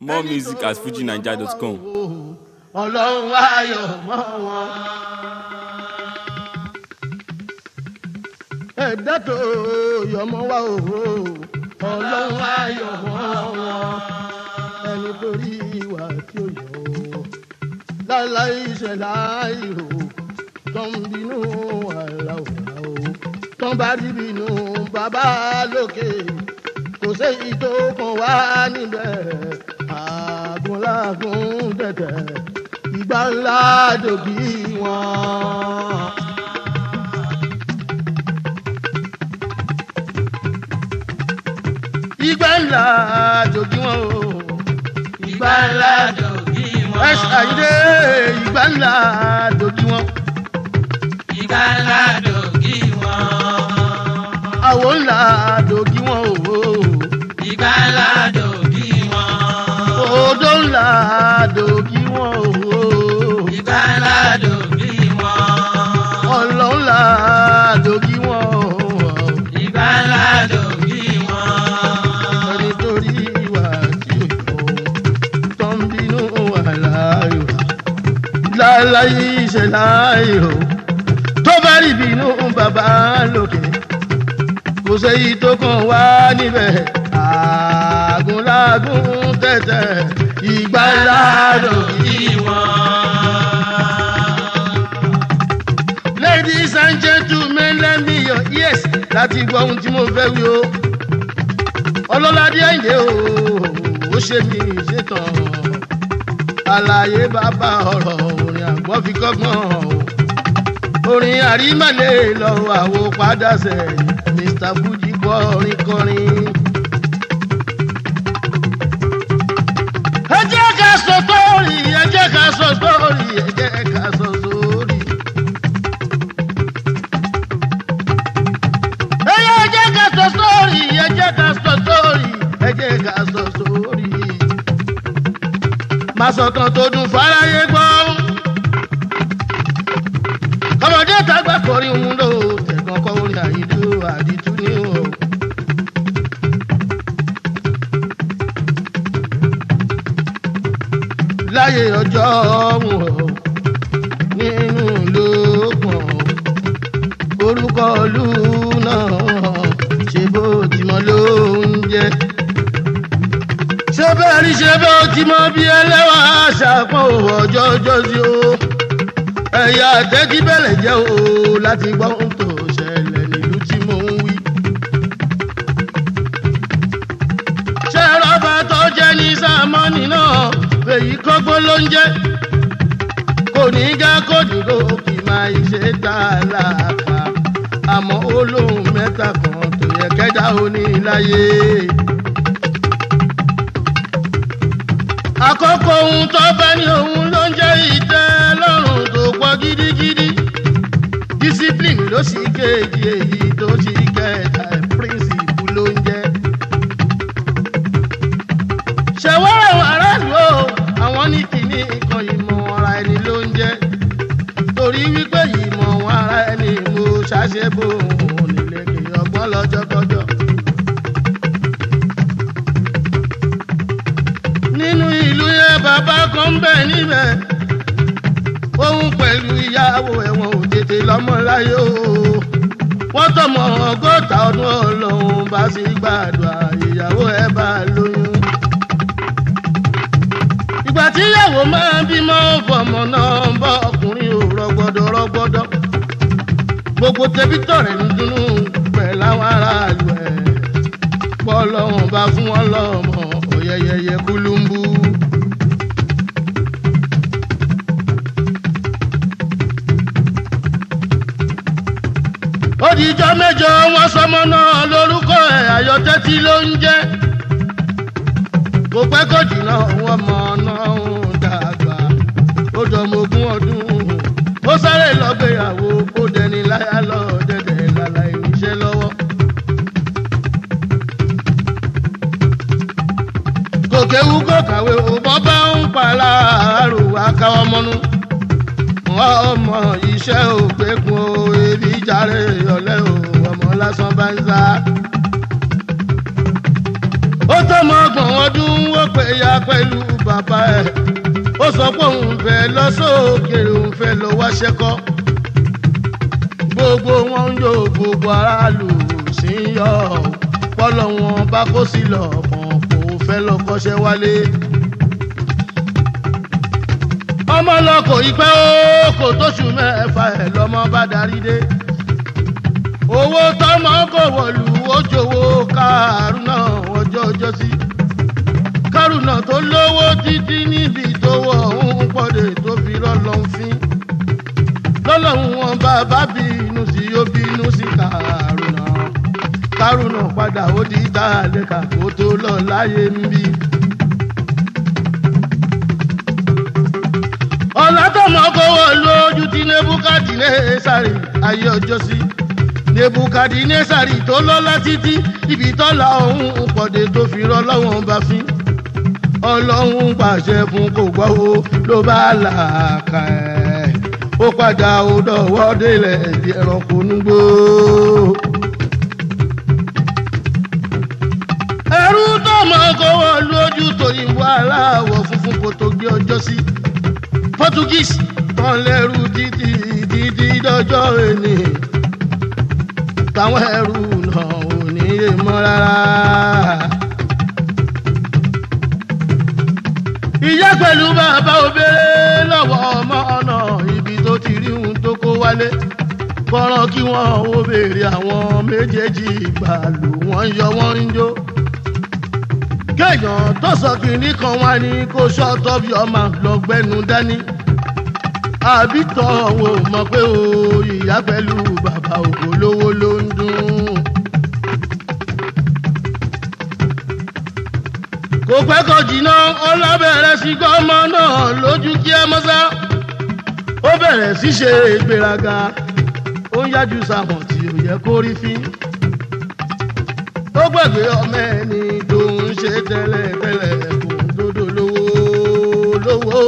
More music at fujinaija.com. ọlọ́run ayọ̀ mọ́ wọn. ẹ̀dá tó yọmọ wá òwò ọlọ́run ayọ̀ mọ́ wọn. ẹni tó rí ìwà tí ó yọ ọ́ láláì ìṣẹ̀lá ìrò tó ń bínú àlà òwà o tó ń bá rí bínú bàbá lókè kò séyìí tó kàn wá níbẹ̀ àgùnlágùn tẹ̀tẹ̀ ìgbà ńlá dòbí wọn. ìgbà ńlá dòbí wọn o. ìgbà ńlá dòbí wọn. ẹ ṣàyídé ìgbà ńlá dòbí wọn. ìgbà ńlá dòbí wọn. àwo ńlá dòbí wọn o. ìgbà ńlá dòbí wọn. odò ńlá dòbí wọn o. ìgbà ńlá dòbí wọn. ọlọ́ ńlá dòbí wọn o. ìgbà ńlá dòbí wọn. ẹni tó rí ìwà tí ò yọ tó ń bínú àlàyò láláyé ìṣẹ̀láyò tó bá rí bínú bàbá lókè kò séyí tó kàn wá níbẹ̀ àgùnlágùn tẹ̀tẹ̀ ìgbà ńlá lòdì. ladies and gentlemen let me your ears láti gbọ́ ohun tí mo fẹ́ wí o ọlọ́ládé àyìndé o ó ṣe mí ṣetán àlàyé bàbá ọ̀rọ̀ orin àgbọ̀ fi kọ́gbọ́n o orin àrímàlè lọ àwo padà sẹ́yìn mr fuji kọrin kọrin. ẹ jẹ́ ká sọ sórí ẹ jẹ́ ká sọ sórí ẹ jẹ́ ká sọ sórí. ẹyẹ ẹ jẹ́ ká sọ sórí ẹ jẹ́ ká sọ sórí ẹ jẹ́ ká sọ sórí. máa sọ̀tàn tó dùn fáráyé gbọ́. ọmọdé tàgbà kọrin òun ló tẹ̀gàn kọ́ orin àyídú àdìtú ní o. láyé ọjọ́ wọn nínú lókàn orúkọ ìlú náà ṣe bó ti mọ ló ń jẹ. ṣé bẹ́ẹ̀ rí ṣe bó ti mọ bí ẹlẹ́wà ṣàpọ̀ ọjọ́ ọjọ́ sí o. ẹ̀yà àtẹ́tí bẹ̀rẹ̀ jẹ́ o láti gbọ́ ohun tó ṣẹlẹ̀ nílùú tí mò ń wí. ṣé rọ́bà tó jẹ́ ní sàmọ́nì náà èyí kọ́gbọ́n ló ń jẹ́ kò ní gá kó dìgbò kì máa ṣe tá a láàkà àmọ́ ó lóun mẹ́ta kan tó yẹ kẹ́dá òní láyé. àkọ́kọ́ ohun tó bá ní òun ló ń jẹ́ ìtẹ́ lọ́rùn tó pọ̀ gidigidi discipline ló sì kejì èyí tó sì kẹta principle ló ń jẹ́. ṣẹ̀wọ́n àwọn aráàlú o àwọn ní kìíní kan ìmọ̀ ara ẹni ló ń jẹ́ torí wípé ìmọ̀ wọn ara ẹni mo ṣàṣebò òun nílé kì í ọgbọ́n lọ́jọ́kọ́jọ́. nínú ìlú yẹn bàbá kan ń bẹ̀ níbẹ̀ òun pẹ̀lú ìyàwó ẹ̀wọ̀n ò tètè lọ́mọ láyé o wọ́n tọmọ ọgọ́ta ọdún ọlọ́run bá sì gbàdúrà ìyàwó ẹ̀ bá lóyún ìgbà tí ìyàwó máa ń bímọ fọmọ náà ń bọ ọkùnrin ò rọgbọdọ rọgbọdọ gbogbo tẹbítọ rẹ ń dunnú pẹ̀lú àwọn aráàlú ẹ pọlọwọn bá fún wọn lọmọ ọyẹyẹyẹ kúlúmbú. ó di ijọ́ mẹ́jọ wọn sọmọ náà lórúkọ ẹ̀ ayọ̀tẹ́tì ló ń jẹ́ kò pẹ́ kò jìnnà wọn mọ náà ń dàgbà ó dọmọ ogún ọdún ó sáré lọ́gbéyàwó kó dẹni láyà lọ dẹ̀dẹ̀ lálá ìníṣẹ́ lọ́wọ́. kò kéwu kò kàwé òbọ̀ bá ń pa láàárọ̀ akáwọ́ mọ́nú wọ́n mọ iṣẹ́ òpékun o ebi jàre ọ̀lẹ́ o ọmọ lásán bá ń sá. ó tọmọ ọgbọ̀n ọdún ó pè ya pẹ̀lú bàbá ẹ̀ ó sọ pé òun fẹ́ lọ sókèrè òun fẹ́ lọ wáṣẹ́ kọ́ gbogbo wọn ń yọ gbogbo aráàlú sí ń yọ pọ́lọ́ wọn bá kó sí lọ kàn kó fẹ́ lọ kọ́ṣẹ́ wálé ọmọ lọ kò ì pẹ́ ó kò tóṣù mẹ́fà ẹ̀ lọ́mọ bá darí dé owó tọmọ kò wọlú ojòwò kárùnà ọjọ́ ọjọ́ sí kárùnà tó lówó títí níbi tó wọ òun pọ̀dé tó fi rọ́lọ́hún fín lọ́lọ́hún wọn bàbá bínú sí ó bínú sí kárùnà kárùnà padà ó di tàlẹ́kà kó tó lọ láyé ń bí. ọ̀làtọ̀mọ́ kò wọ lójú tí nebukadnesari ayé ọjọ́ sí nebukadnesari tó lọ́lá títí ibi tọ́lá ọ̀hún pọ̀dé tó fi rọ́ lọ́wọ́n bá fín ọlọ́run pàṣẹ fún kò gbọ́ o ló bá làákà ẹ̀ ó padà ó dọ̀wọ́ délẹ̀ ẹ̀dí ẹranko núgbó. ẹrú tọmọ kò wọ lójú tòyìnbó aláwọ̀ funfun kò tó gbé ọjọ́ sí portuguese tán lẹ́rú títí títí dọ́jọ́ ẹni táwọn ẹrú náà ò ní lè mọ́ rárá. ìyá pẹ̀lú bàbá obìnrin lọ́wọ́ ọmọ ọ̀nà ibi tó ti rí ohun tó kó wálé kọ́rọ́ kí wọ́n ó béèrè àwọn méjèèjì ìgbà lò wọ́n yọ wọ́n ń jó kéèyàn tó sọ kìnní kan wá ní kó ṣọ́ọ̀tọ́ bí ọmọ lọ́gbẹ́nu dání àbí tọ́ wo mọ̀ pé o ìyá pẹ̀lú bàbá òkò lówó ló ń dún. kò pẹ́ kò jìnnà ọlọ́bẹ̀rẹ̀ sí gọ́mọ náà lójú kí ẹ mọ́sá ó bẹ̀rẹ̀ sí ṣe ìgbéraga ó ń yájú sàmọ̀ tí ò yẹ kó rí fín ó gbàgbé ọmọ ẹni tó ń ṣe tẹ́lẹ̀ tẹ́lẹ̀ kò ń dodo lówó lówó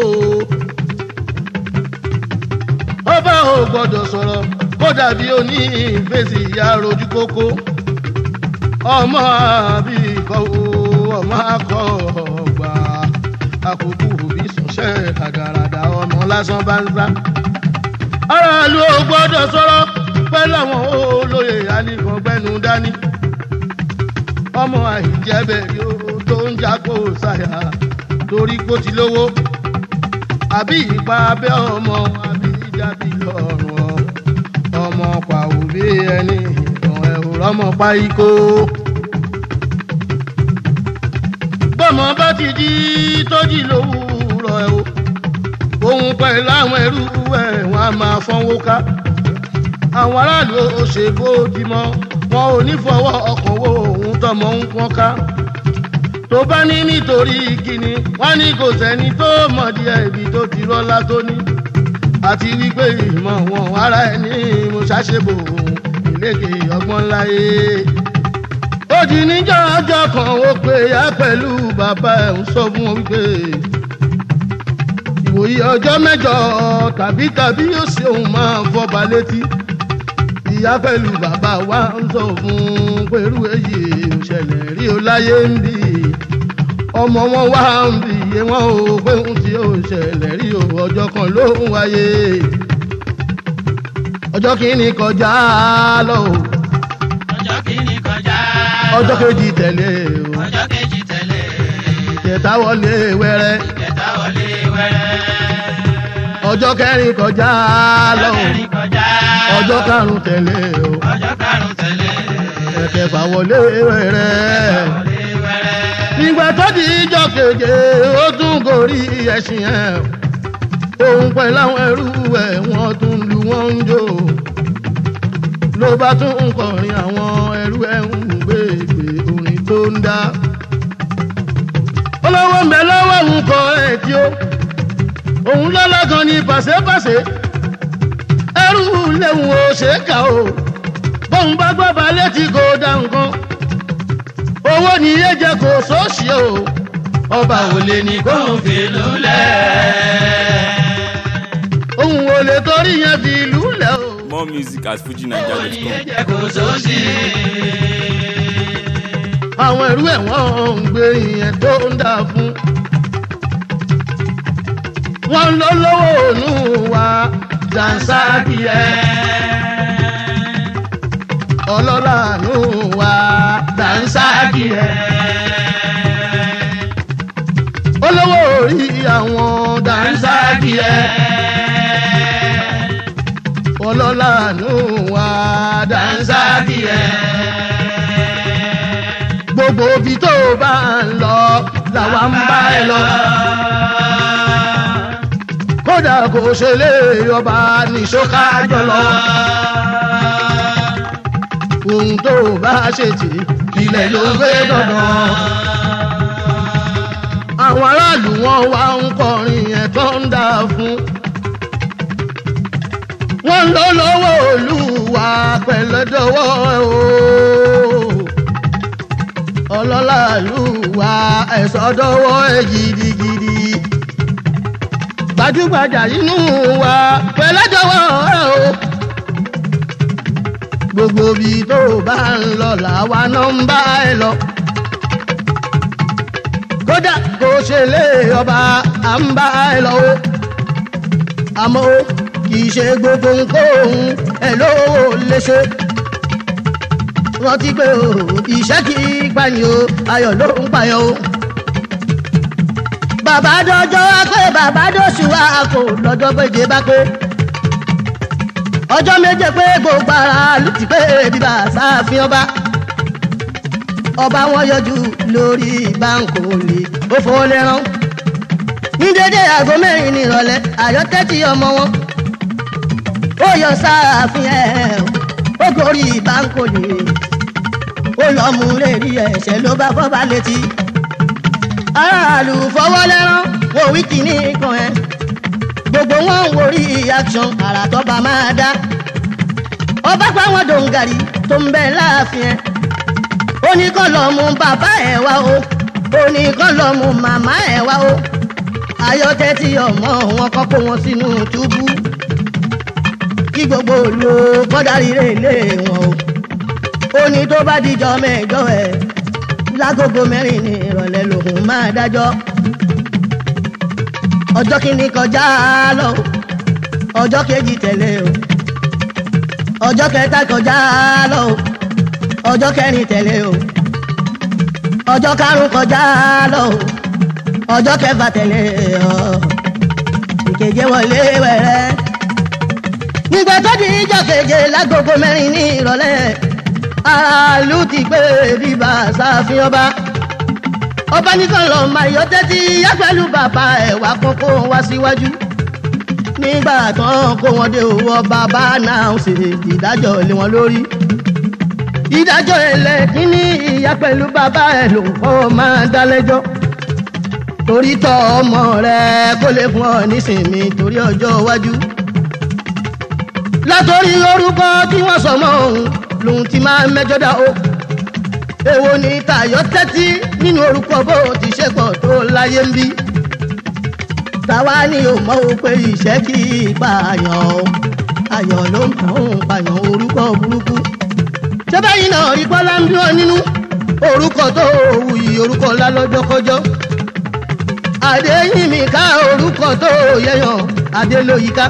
ó bá ò gbọ́dọ̀ sọ̀rọ̀ kó dàbí oní ìfèsì ìyá rojú kókó ọmọ àbí ikọ̀ o ọmọ akọ ọgbà àkókò òbí sọ̀ṣẹ́ ràdàràdà ọmọ lásán bá ń sá. aráàlú ò gbọ́dọ̀ sọ̀rọ̀ pẹ̀lú àwọn olóyè anìkan gbẹ́nu dání. ọmọ àìjẹ́bẹ̀ yóò tó ń jákò sáyà torí kó ti lówó. àbí ìpa abẹ́ ọmọ àbí ìjábí lọ́rùn ọmọ pàwọ́ bí ẹni ìtàn ẹ̀rọ ọmọ pa ikó bọ́mọ bá ti jí tó jí lówùúrọ̀ ẹ̀ o òun pẹ̀lú àwọn ẹrú ẹ̀ wọ́n á máa fọ́nwó ká àwọn aráàlú ó ṣe bó ti mọ́ wọn ò ní fọwọ́ ọkàn wo òun tọmọ ń pọ́n ká tó bá ní nítorí kíni wọ́n ní kò sẹ́ni tó mọ̀ díẹ̀ ibi tó ti rọ́lá tó ní àti wípé ìmọ̀ wọn ara ẹni mo ṣàṣebò ìlékè ọgbọ́n láyé ó di níjọ́ ọjọ́ kan ó pé ya pẹ̀lú bàbá ẹ̀ ń sọ fún wọn wípé ìwòye ọjọ́ mẹ́jọ tàbí tàbí yóò ṣe òun máa fọba létí ìyá pẹ̀lú bàbá wa ń sọ fún pẹ̀lú èyí òṣèlè rí o láyé ń bì ọmọ wọn wá ń bì yé wọn ò pé ń tí ó ṣẹlẹ̀ rí o ọjọ́ kan ló ń wáyé ọjọ́ kìíní kọjá lọ o ọjọ́ kìíní kọjá lọ. ọjọ́ kejì tẹ̀lé o ọjọ́ kejì tẹ̀lé. kẹta wọlé wẹ́rẹ́ kẹta wọlé wẹ́rẹ́. ọjọ́ kẹrin kọjá lọ ọjọ́ o kẹrin kọjá lọ. ọjọ́ karùn tẹ̀lé o ọjọ́ karùn-ún tẹ̀lé. ẹ̀kẹfà wọlé wẹ́rẹ́ wọlé wẹ́rẹ́. ìgbà tó di ìjọ keje ó tún gorí ẹṣin ẹ̀ òun pẹ̀lú àwọn ẹrú ẹ̀ wọ́n tún lu wọ́n ń jó ló bá tún ń kọrin àwọn ẹrú ẹ̀ ń gbègbè orin tó ń dá olówó ń bẹ lọ́wọ́ òun kọ ẹ̀ tí ó òun lọ́lá kan ní pàṣẹpàṣẹ ẹrú léwu ó ṣe é kà ó bóun bá gbọ́ balẹ̀ tí kò dá nǹkan owó ni iye jẹ kò sóòṣì o ọba ò lè ní kó kóun fi lulẹ̀. òun ò lè torí yẹn fi ìlú lẹ̀ o. More music at Òní fujinaija.com. ẹ̀jẹ̀ kò sósì. àwọn ẹrú ẹ̀ wọ́n ń gbé ìyẹn tó ń dà fún. wọ́n lọ lọ́wọ́ ònú wa dànsáàkì ẹ̀ ọlọ́lá nù wa dànsáàkì ẹ̀ olówó orí àwọn dànsáàkì ẹ̀ ọlọ́lá nù wa dànsáàkì ẹ̀ gbogbo ibi tó bá ń lọ làwa ń bá ẹ lọ. kódà kò ṣe lé ọba nìṣó kájọ lọ. ohun tó bá ṣe tì ilẹ̀ ló gbé dandan. àwọn aráàlú wọn wá ń kọrin yẹn tó ń dà fún. wọ́n lọ lọ́wọ́ olúwa pẹ̀lẹ́dọ́wọ́ o ọlọ́lá ìlú wa ẹ̀sọ́ dọ́wọ́ ẹ̀ gidigidi. gbajúgbajà inú wa pẹ̀lẹ́dọ́wọ́ ẹ̀ o. gbogbo bí tó bá ń lọ làwa náà ń bá ẹ lọ. kódà kò ṣe lé ọba à ń bá ẹ lọ o. àmọ́ kì í ṣe gbogbo nǹkan ẹ̀ ló lè ṣe rántí pé o ìṣẹ́ kì í gbani o ayọ̀ ló ń payọ̀ o. bàbá dọjọ́ wá pé bàbá dọ̀sù wá kò lọ́jọ́ péje bá pé. ọjọ́ méje pé gbogbo ara ló ti pé bíbá sáfin ọba. ọba wọn yọjú lórí báńkò lè ó fowó lẹ́rán. ní dédé aago mẹ́rin ní ìrọ̀lẹ́ àyọ́tẹ́tì ọmọ wọn. ó yọ sáàfin ẹ̀ ó gorí báńkò lè ó lọ mú lérí ẹsẹ̀ ló bá fọ́ bá létí. aráàlú fọwọ́ lẹ́rán wo wíkì ní ikàn ẹ̀. gbogbo wọn ń worí action àrà tọ́ba máa dá. ọba pa wọn dòǹgàrí tó ń bẹ láàfin ẹ̀. ó ní kọ́ lọ mú bàbá ẹ̀ wá o. ó ní kọ́ lọ mú màmá ẹ̀ wá o. ayọ́tẹ́ tí ọmọ wọn kọ́ kó wọn sínú túbú. kí gbogbo olú kọ́dárí rè lé wọn o ó ní tó bá dijọ́ mẹ́jọ ẹ̀ lágogo mẹ́rin ní ìrọ̀lẹ́ lòun máa dájọ́ ọjọ́ kìíní kọjá lọ ọjọ́ kejì tẹ̀lé o ọjọ́ kẹta kọjá lọ ọjọ́ kẹrin tẹ̀lé o ọjọ́ karùn kọjá lọ ọjọ́ kẹfà tẹ̀lé ọ ìkeje wọlé wẹ̀rẹ́ nígbà tó di ìjọ́ keje lágogo mẹ́rin ní ìrọ̀lẹ́ aráàlú ti gbé bíbá sáfin ọba ọba nìkan lọ máa yọ tẹ́tí yá pẹ̀lú bàbá ẹ̀ wá kókó wá síwájú nígbà tán kó wọn dé owó ọba bá náà ṣe ìdájọ́ lé wọn lórí ìdájọ́ ẹlẹ́kíní ìyá pẹ̀lú bàbá ẹ̀ ló ń kọ́ máa dá lẹ́jọ́ torí tọ́ ọmọ rẹ kó lè fún ọ nísìnyí torí ọjọ́ iwájú látòrí orúkọ tí wọ́n sọ mọ́ òun lòun ti máa mẹ́jọ dá o. èwo ni tayọ tẹ́tí nínú orúkọ bó ti ṣe pọ̀ tó láyé ń bí. táwa ni ò mọ̀ o pé ìṣẹ́ kì í pààyàn o. ayọ̀ ló ń kàn ń pààyàn orúkọ burúkú. ṣé báyìí náà rí bọ́lá ń bí wọn nínú orúkọ tó wù yìí orúkọ ńlá lọ́jọ́kọ́jọ́. àdéhìnmí ká orúkọ tó yẹyàn adélóyìíká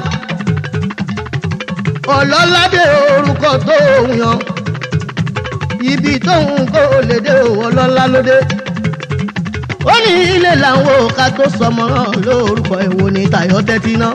ọlọ́ládé orúkọ tó yan ibi tóun kò lè dé ọlọ́lá lóde ó ní ilé làwọn òka tó sọmọ náà lórúkọ èwo ní tayọ tẹ́tí náà.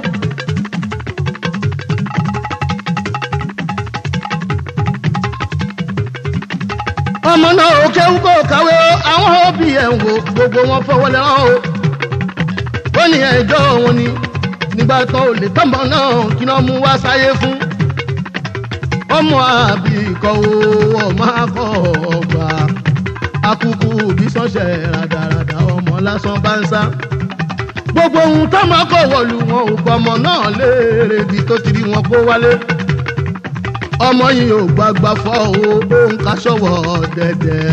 ọmọ náà ò kéwú kó kàwé o àwọn òbí ẹ̀ ń wo gbogbo wọn fọwọ́ lẹ́rán o ó ní ẹjọ́ òun ni nígbà tán ò lè tọ́mọ náà kí náà mú wá sáyé fún ọmọ àbí ikọ̀ owó ọmọ akọ ọgbà akuku bí sọ́sẹ̀ ràdàràdà ọmọ lásán bá ń sá gbogbo ohun tọ́mọ kò wọ̀lú wọn ò gbọmọ náà léèrè bí tó ti rí wọn kó wálé ọmọ yìí ò gbàgbà fọ́ o òun kaṣọwọ́ dẹ̀dẹ̀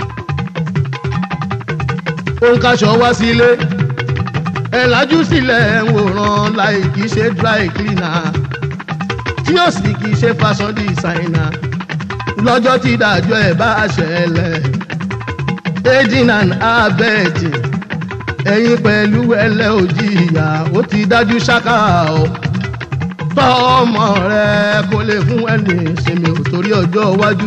òun kaṣọ wá sílé ẹ̀ lájú sílẹ̀ ń wòran láì kìí ṣe dry cleaner tí ó sì kì í ṣe fashion designer lọ́jọ́ tí ìdájọ́ ẹ̀ bá ṣẹlẹ̀ aiding and abetting ẹ̀yin pẹ̀lú ẹlẹ́ òjìyà ó ti dájú ṣáká o tọ́ ọmọ rẹ kó lè fún ẹni ìsinmi ò torí ọjọ́ iwájú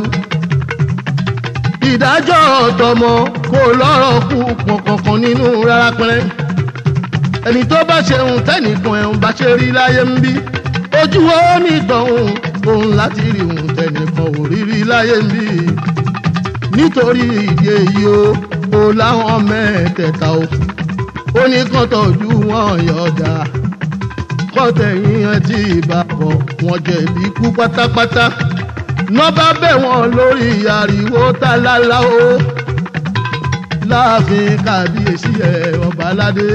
ìdájọ́ ọ̀tọ̀mọ kò lọ́rọ̀ kú pọ̀ kankan nínú rárá pẹ́rẹ́ ẹni tó bá ṣeun tẹ́nìkan ẹ̀hún bá ṣe rí láyé ń bí ojú ó ní ìtọ̀hún òun láti rí òun tẹ́nìkan ò rí rí láyé ń bí nítorí ìdí èyí o ò láwọn mẹ́tẹ̀ẹ̀ta o ó ní kán tọ́jú wọn yọ̀ọ̀dà kọ́tẹ̀yìn ẹ tí ìbá bọ̀ wọ́n jẹ̀bi ikú pátápátá ná bá bẹ̀ wọ́n lórí ariwo tálálá o láàfin kábíyèsí ẹ̀ ọba aládé.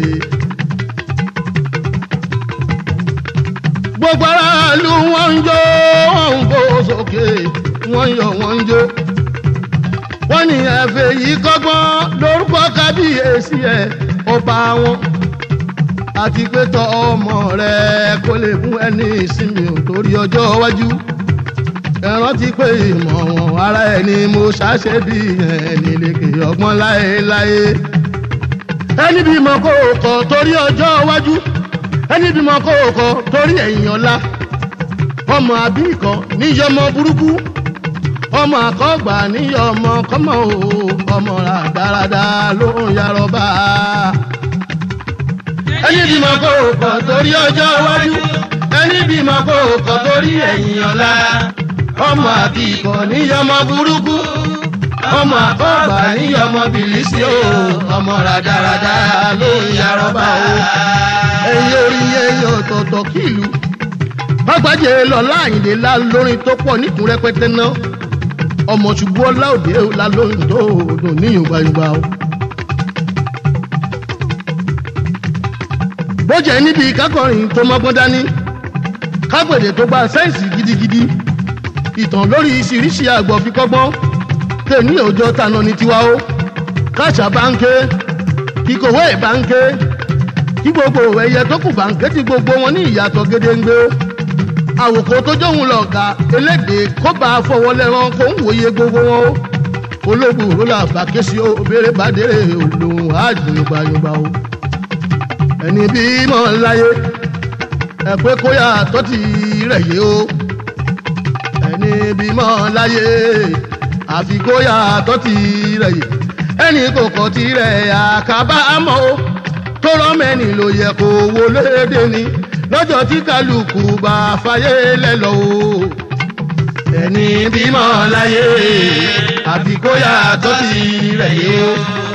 gbogbo aráàlú wọn ń jó wọn ń bó sókè wọn ń yọ wọn ń jó wọ́n ní ẹ̀fẹ̀ yìí kọ́gbọ́n lórúkọ kábíyèsí ẹ̀ ọba wọn àti pé tọ́ ọmọ rẹ kó lè fún ẹni ìsinmi ò torí ọjọ́ iwájú ẹ rántí pé ìmọ̀ wọn ara ẹ̀ ni mo ṣàṣe bí ẹni lékè ọgbọ́n láéláé ẹni bímọ kó o kọ torí ọjọ́ iwájú ẹni bímọ kó o kọ torí ẹ̀yìn ọ̀la ọmọ àbí kan níyọmọ burúkú ọmọ àkọ́gbà níyọmọ kọ́mọ o ọmọ rádaràda ló ń yarọ bá a ẹni bímọ kó o kọ torí ọjọ́ iwájú ẹni bímọ kó o kọ torí ẹ̀yìn ọ̀la ọmọ àbí ikọ̀ níyọmọ burúkú ọmọ àkọ́gbà níyọmọ bìlísì o ọmọ rádaràda ló ń yarọba o ẹ̀yin orí ẹ̀yin ọ̀tọ̀ọ̀tọ̀ kìlú bàgbàjẹ́ lọ́la àyìnlé la lórin tó pọ̀ níkùn rẹpẹtẹ náà ọmọ ṣùgbọ́n ọlá òde la lórin tó dùn níyùn gbayùgba o. bó jẹ́ níbi kákọrin tó mọ́gbọ́n dání kápẹ̀dé tó gba sẹ́ǹsì gidigidi ìtàn lórí ìṣiríṣi àgbọ̀ fi kọ́gbọ́n tèmi òjò tanà ní tiwa o káṣà báńkẹ́ kíkòwé báńkẹ́ kí gbogbo ẹyẹ tó kù báńkẹ́ tí gbogbo wọn ní ìyàtọ̀ gédéǹgbé àwòkọ́ tó jóun lọ̀gá elédè kó bá a fọwọ́ lẹ́rán kó ń wòye gbogbo wọn o ológun òrólà bàkẹ́sì o béèrè bàdérè olóhùn àjùmọ̀gbàyọ̀gbà o ẹni bímọ láyé ẹ pé kó yà tọ́tì rẹ̀ yé o ẹni bímọ láyé àfi kó yà tọ́tì rẹ̀ yé ẹni kò kọ́ tirẹ̀ àkábàámọ̀ o tó rọ́mẹ́ni ló yẹ kó wo léde ni lọ́jọ́ tí kálukú bá fàyè lẹ́lọ́ o ẹni bímọ láyé àfi kó yà tọ́tì rẹ̀ yé o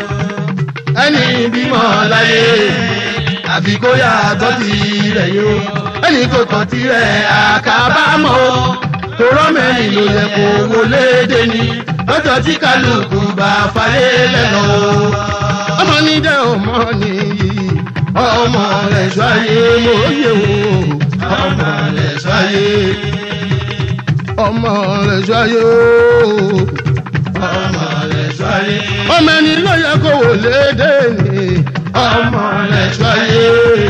ẹni bímọ láyé àfi kó yà tọ́ ti rẹ̀ yó. ẹnì kò tọ́ ti rẹ̀ àkábàámọ̀ o. torọ́ mẹ́rin ló yẹ kó wo léde ni. lọ́jọ́ tí kálukú bá falẹ̀ lẹ́nu o. ọmọ ní jẹ́ ọmọ nìyí. ọmọ rẹ̀ ṣáyé mòye o. ọmọ rẹ̀ ṣáyé. ọmọ rẹ̀ ṣáyé o. ọmọ rẹ̀ ṣáyé. ọmọ ẹni ló yẹ kó wò léde ni ọmọ rẹ̀ ṣáyé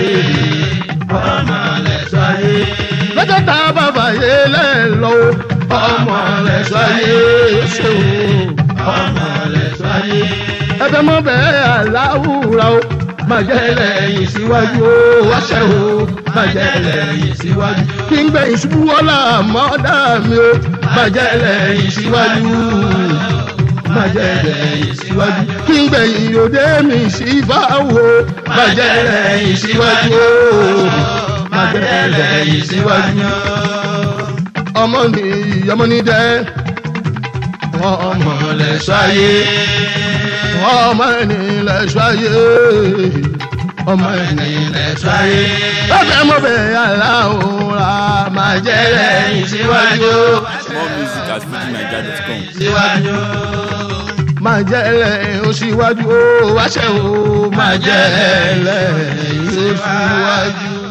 ọmọ rẹ̀ ṣáyé. lọ́jọ́ tá a bá fàyè lẹ́lọ́ ọmọ rẹ̀ ṣáyé ṣe o ọmọ rẹ̀ ṣáyé. ẹbẹ mọ bẹ́ẹ̀ aláwùrà o máa jẹ́ lẹ́yìn síwájú o wáṣẹ́ o máa jẹ́ lẹ́yìn síwájú. kí n gbẹ̀yìn ṣubú ọ̀la mọ́dà mi o máa jẹ́ lẹ́yìn síwájú máa jẹ́ lẹ́yìn síwájú. kí n gbẹ̀yìn òde mi sí báwo máa jẹ́ lẹ́yìn síwájú o máa jẹ́ lẹ́yìn síwájú. ọmọ ni ọmọ ní dẹ́ ọmọ lẹ́sọ̀ ayé ọmọ ẹni lẹ́sọ̀ ayé ọmọ ẹni lẹ́sọ̀ ayé. lọ́sẹ̀ mo bẹ̀ aláwòrán máa jẹ́ lẹ́yìn síwájú. More music at fujinaija.com. síwájú. máa jẹ́ lẹ́yìn ó síwájú ó wáṣẹ́ ó máa jẹ́ lẹ́yìn ó síwájú.